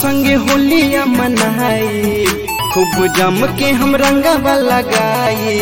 संगे होलिया मनाई खूब जम के हम रंगवा लगाई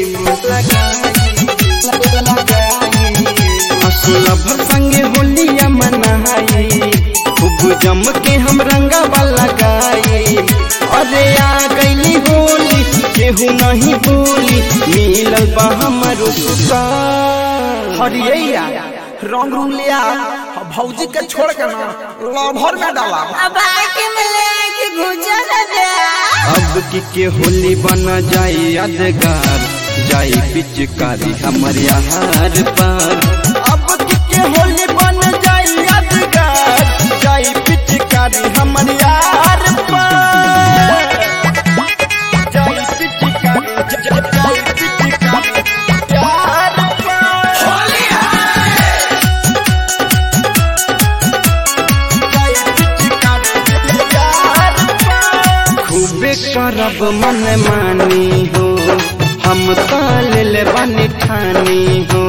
असलभ संगे होलिया मनाई खूब जम के हम रंगवा लगाई अरे आ गईली होली केहू नहीं बोली मिलल बा हमरो सुतार हरियैया रंग रूंग लिया भौजी के छोड़ के ना लभर में डाला अब आके मिले कि गुजर दे अब की के होली बना जाए यादगार जाए पिचकारी हमर यार पार अब की के होली बन जाए यादगार जाए पिचकारी हमर यार पार जाए पिचकारी ज- ज- जाए पिचकारी यार पार जाए पिचकारी यार पार खूबे करब मन मानी हो हम ताल ले बनी ठानी हो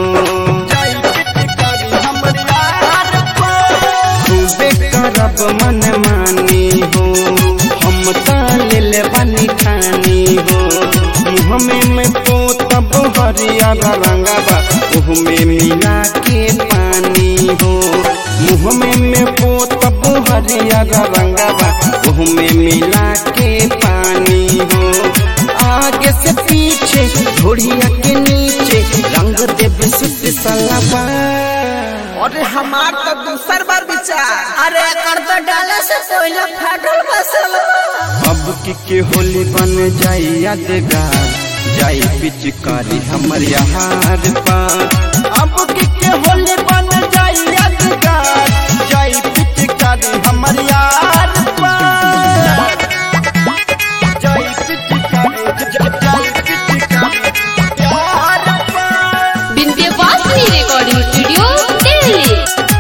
खूबे करब मन मानी हो हम ताल ले बनी ठानी हो मुँह में मैं पोतब हरियर रंगबा ओह में मिला के पानी हो मुँह में मैं पोतब हरियर रंगबा ओह में मिला के पानी हो आगे से पीछे घोड़िया के नीचे रंग देव सुत सलाबा अरे हमार तो दूसर बार विचार अरे कर तो डाले से पहले फाटल बसल अब की के होली बन जाए यादगार जाए पिचकारी हमर यार पार अब की के होली बन जाए यादगार जाए पिचकारी हमर यार पार जाए पिचकारी ज- ज- जाए पिचकारी यार पार Vindhyavasini recording studio Delhi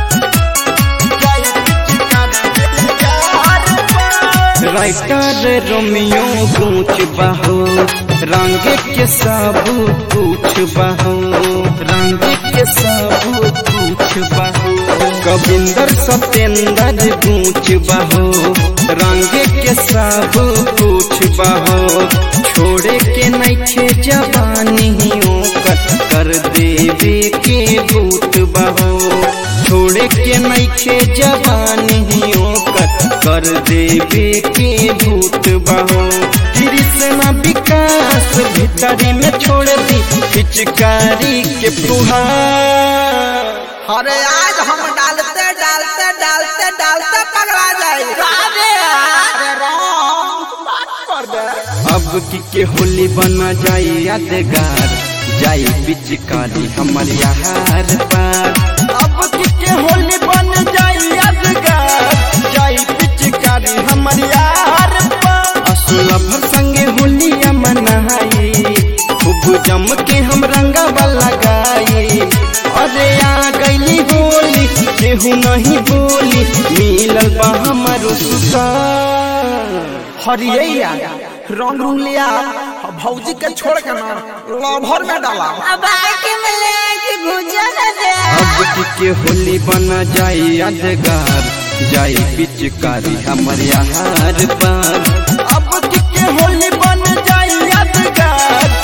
writer Romeo पूछ बहो रंग के सब पूछ बहो रंग के सब पूछ बहो कविंदर सत्येंद्र पूछ बहो रंग के सब पूछ बहो छोड़े के नैखे जवानी ओकर कर देवे के भूत बहो छोड़े के नैखे जवानी ओकर कर देवे के भूत बहो कृष्ण विकास भीतरी में छोड़ दी पिचकारी के फुहार अरे आज हम डालते डालते डालते डालते पगला जाए अरे रंग बात कर दे अब की के होली बना जाए यादगार जाए पिचकारी हमर यार पार अब की के होली बन जाए यादगार जाए पिचकारी हमर यार पार असलभ संगे होलिया मनाई खूब जम के हम रंगवा लगाई अरे आ गईली होली केहू नहीं बोली मिलल बा हमरो सुतार हरियैया रंग रूंग लिया भौजी के छोड़ के ना लभर में डाला अब आके मिले कि गुजर दे अब की के होली बना जाए यादगार जाए पिचकारी हमर यार पार